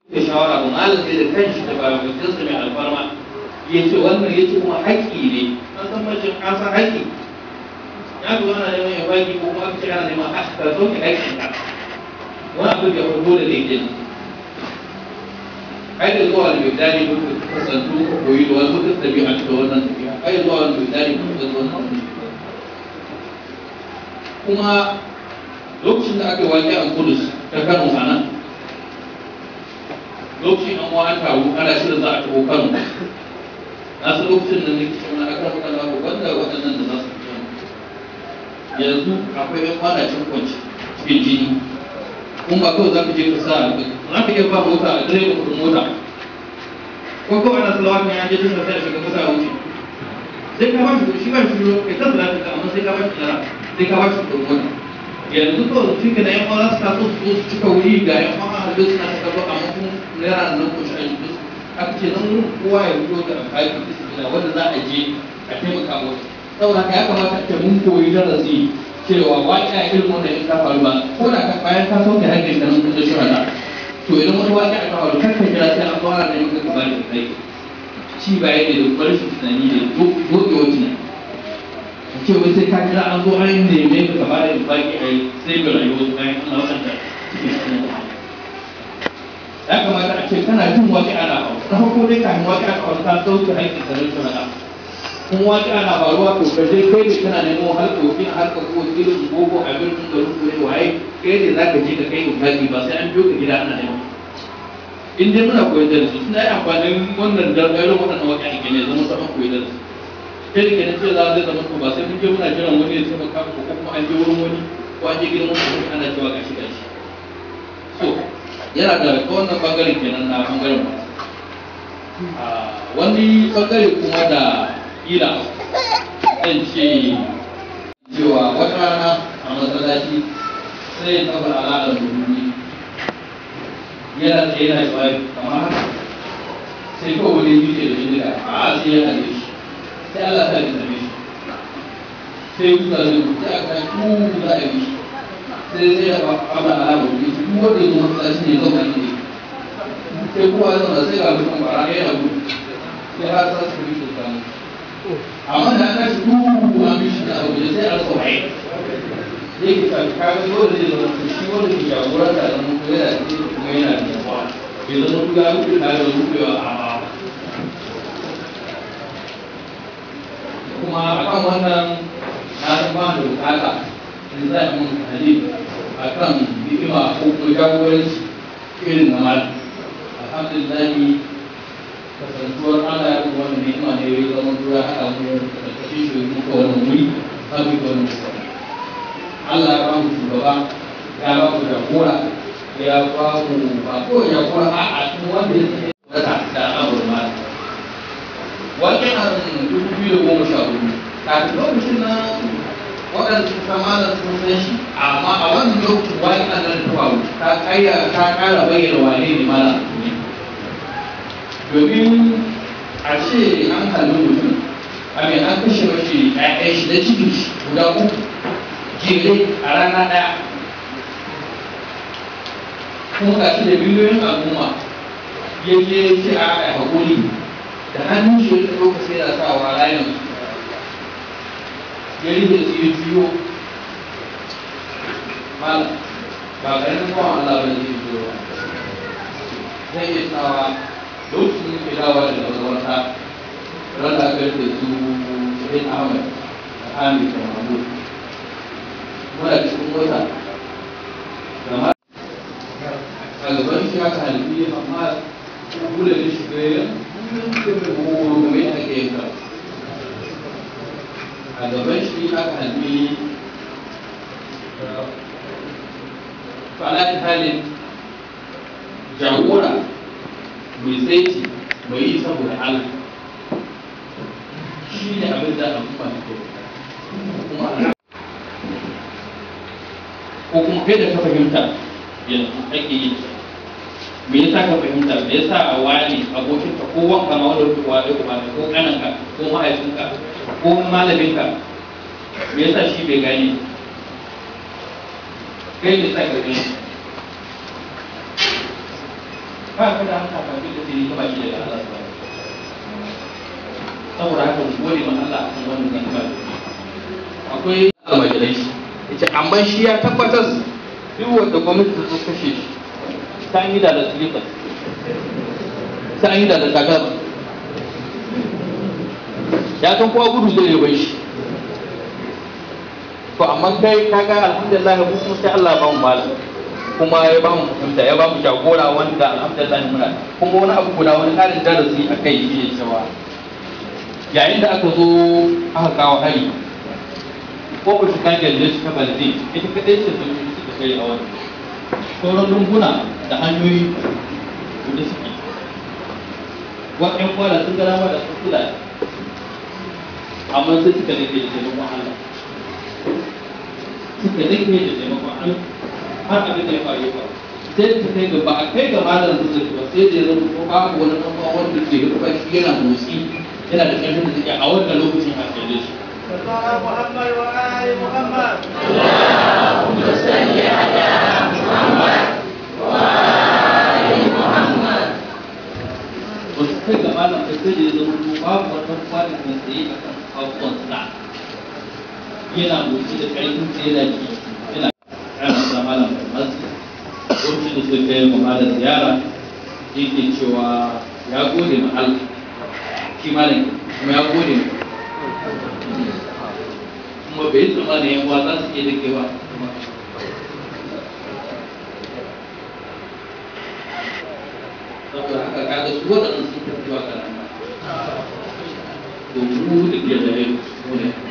da shawara ba malam sai da kanshi da babakinsa mai alfarma ya ce wannan ya ce kuma haƙƙi ne an san macin an san haƙƙi ya zo ana neman ya baki ko kuma aka ce ana neman a ka sauke haƙƙin ka wani abu da farko da yake ai da zuwa da bidani ko ka kasantu ka koyi da wani mutum tabi'a da wannan tabi'a ai da zuwa da bidani ko ka wannan kuma lokacin da aka waje a kudus ta kano a nan lokacin an wa taru ana shirin za a taho kano na su lokacin da nake cewa aka rabu da lawo wanda waɗannan da za su fito yanzu akwai yan kwana cin kwanci cikin jini kun ba kawai za ka je ka sa za ka iya ba mota a direba kudin mota ko kawai ana salawa kan yaje tun da sai shiga mota a wuce sai ka ba shi shi ba shi kai ta salata ka amma sai ka ba shi lara sai ka ba shi kudin mota yanzu kawai shi ke da yan kwana suka so su su cika wuri ga yan kwana a duk suna suka zo amma kuma naira nan ko shi a yi aka ce nan wurin kowa ya fito da alƙali bismillah wanda za a je a taimaka musu saboda haka ya kamata a ce mun koyi darasi cewa waƙi a irin wannan in ta faru ba ko da ka bayan ka sauke haƙƙin ka nan kusa shirana to idan wani waƙi a ta faru kar ka jira sai an fara da yin ka ba da kai ci baya ne da barshin tunani ne doɗewa tunani ce wai sai ka jira an zo an neme ka ba da baki a yi sai ga rayuwa bayan an waɗanda cikin cikin ya kamata a ce kana jin waƙi ana faru na farko dai kafin waƙi a faru ka sauke haƙƙin ka nan shirana kuma waƙi ana faruwa to ka je kai ne kana nemo harka wakil harka ko wakilin gogo a birnin garin kure waye kai ne za ka je ka kai bukati ba sai an biyo ka gida ana neman in dai muna koyar da su suna yi amfanin wannan dargarin waɗannan waƙi a gine zama saman koyar da su kai da kenan cewa zai zama ko ba sai mun je muna jiran wani ya taimaka ko kuma an je wurin wani ko an je gidan wani ana cewa gashi gashi so yana da ta wannan bangaren kenan na bangaren ba wani bangare kuma da kila zan ce cewa wata rana a masallaci sai ya taɓa al'adar musulmi yana tsaye na tsaye kamar haka sai kawai wani yi da bindiga a sai ya hade shi sai Allah ta yi same shi sai kuka zai kuka a kan ku za a yi sai sai ya ba abin al'adar musulmi duk wanda ya zo masallaci ne zauna ne sai kowa ya zauna sai ga mutum bara ya yana gudu sai har sa su bi su samu amma da aka shi duhu a mishi da abu sai a rasa waye zai ki tafi kaga dole zai zama to shi wanda ke jagoran da zama ko yana da kuma yana da yawa bai zama to ya rufe tare da rufewa a ba kuma akan wannan na san ba da bukata in za a mun halin akan hikima ko kuma jagoranci irin na malam alhamdulillah kasantuwar Allah ya kuma wannan ni'ima ne ya zama tura haɗa mu da kashe shi muka wannan wuri har muka wannan wuri Allah ya ba mu shugaba ya ba mu jagora ya ba mu ba ko jagora a a kuma wanda ya tsaye wata da al'amuran ma wajen a dubu biyu da goma sha hudu kafin lokacin nan waɗanda suka san malam sun san shi amma a wannan lokacin wani an nan ta faru ta ƙara bayyana wane ne malam ne domin a ce an halin mutum a mai an kashe mashi ɗaya shi da cikin shi guda uku jere a rana ɗaya kuma ga shi da miliyoyin al'umma ya je ce a a haƙuri da hannun shi ya ɗauka sai da sa wa rayan ya rike su ya juyo malam ba ƙarfin kwan Allah ba ne zai juyo zai iya tsawa lokacin da ke dawa da mazaunta ran da aka rufe su shahid ahmad da hamid da mahmud muna cikin mota da ma a gaban shi aka halifi amma kula da shi ga yan kuma mai ake yanka a gaban shi aka halifi fa'ala halin jagora mai tsaiti mai yi saboda Allah shi ne abin da al'umma ta kuma ko kuma kai da ka fahimta yanzu ake yi me yasa ka fahimta me yasa a wani abokin ka ko wanka ma wanda kuka wani kuma ko kananka ko mahaifinka ko malaminka me yasa shi bai gane kai me yasa ka gani ba ka da haka ba duk da sai ka ba shi daga Allah subhanahu saboda haka mu gode ma Allah akan wannan ni'ima akwai almajirai yace amma shi ya tabbatar duk wanda gwamnati ta kashe shi ta yi da da silifa ta yi da da tagarba ya san kowa gudu zai bai shi to amma kai kaga alhamdulillah mu kuma sai Allah ya ba mu malam kuma ya ba mu fahimta ya ba mu jagora wanda alhamdulillah muna kuma wani abu guda wani karin darasi a kai shi ne cewa yayin da aka zo aka kawo hari ko ku shiga gyalle shi ta balde ita kadai ce sun yi suka kai a wani sauran lunguna da hanyoyi da suke wa ƴan kwana sun gara ma da sun kula amma sai suka dake da taimakon Allah suka dake da taimakon Allah har abin da ya faru ya faru sai ta kai ga ba a kai ga malam zuwa ba sai da ya zama ko babu wani ɗan uwa wanda ke rufa shi yana motsi yana da ƙarfin da take a wannan lokacin a kai shi محمد وآل محمد ba su kai ga malam da sai da ya zama ko babu wata kwanin da tsaye a kan abubuwan sa yana motsi da ƙarfin sa yana ji yana ƙara sa malam da masu lokacin da suka kai ma malam ziyara yake cewa ya gode ma Allah shi malam kuma ya gode ma kuma bai tsammanin yan uwa za su iya dakewa saboda haka kaga su waɗannan sun tafi wa kan to mu da ke da yau mu ne